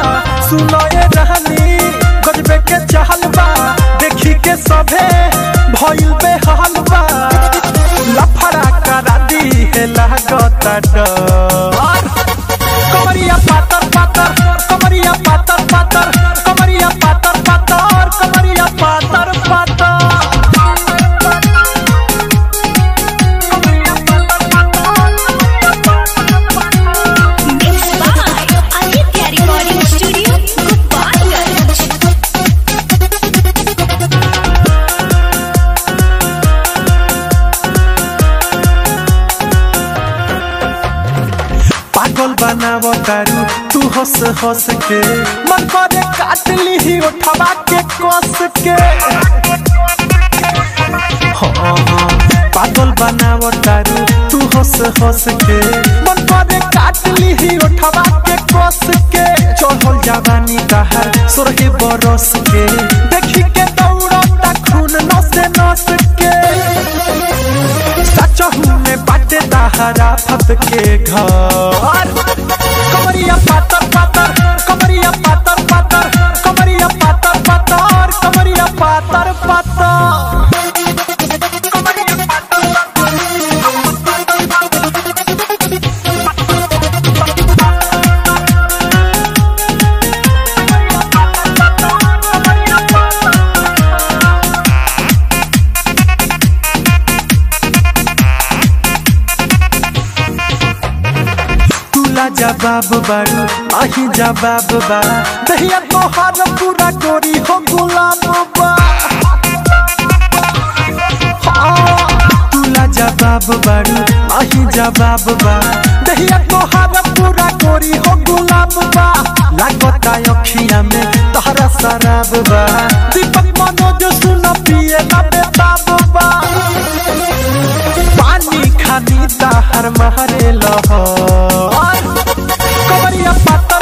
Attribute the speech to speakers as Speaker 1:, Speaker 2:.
Speaker 1: सुनो ये रहनी गजबे के चहल बा देखी के सभे भइल बे हाल बा लफड़ा करा दी है लागता डर कमरिया पातर पातर कमरिया पातर पातर कमरिया पातर पातर कमरिया पातर पातर
Speaker 2: Mixed by Aditya Recording Studio, Gopalganj.
Speaker 1: पागल बनाव तारू तू हंस हंस के मन करे काट ली उठवा के कस के हाँ, हाँ, पागल बनाव तारू तू हंस हंस के मन करे काट ली उठवा के कस के चढ़ल जवानी कहर सोरहे बरस के देखी के दौड़ता खून नस नस के सचहू में बाटे दहरा फत के घर कमरिया पातर पातर कमरिया पातर पातर कमरिया पातर पातर कमरिया पातर पातर तुला जवाब बारू अही जवाब बा दहिया तोहार पूरा गोरी हो गुलाब बा हाँ, तुला जवाब बारू अही जवाब बा दहिया तोहार पूरा गोरी हो गुलाब बा लागता अखिया में तहरा शराब बा दीपक मनोज सुन पिए ना बेताब बा पानी खानी ताहर महरे लहर कमरिया पाता